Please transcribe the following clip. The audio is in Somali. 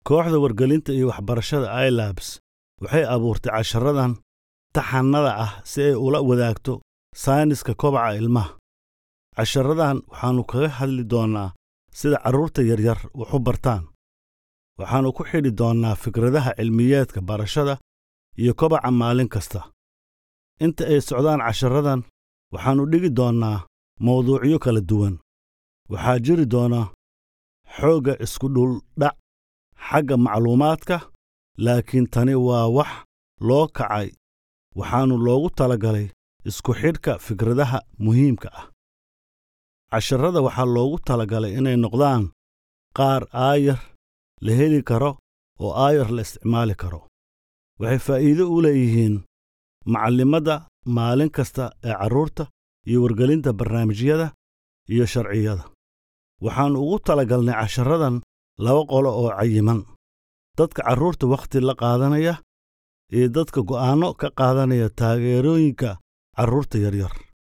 kooxda wargelinta iyo waxbarashada ilabs waxay abuurtay casharadan taxannada ah si ay ula wadaagto sayniska kobaca ilmaha casharadan waxaannu kaga hadli doonnaa sida carruurta yaryar wax u bartaan waxaannu ku xidhi doonnaa fikradaha cilmiyeedka barashada iyo kobaca maalin kasta inta ay socdaan casharadan waxaannu dhigi doonnaa mawduucyo kala duwan waxaa jiri doona xoogga iskudhuldhac xagga macluumaadka laakiin tani waa wax loo kacay waxaannu loogu talagalay isku xidhka fikradaha muhiimka ah casharrada waxaa loogu talagalay inay noqdaan qaar aayar la heli karo oo aayar la isticmaali karo waxay faa'iido u leeyihiin macallimadda maalin kasta ee carruurta iyo wargelinta barnaamijyada iyo sharciyada waxaannu ugu talagalnay casharadan laba qolo oo cayiman dadka carruurta wakhti la qaadanaya iyo dadka go'aanno ka qaadanaya taageerooyinka carruurta yaryar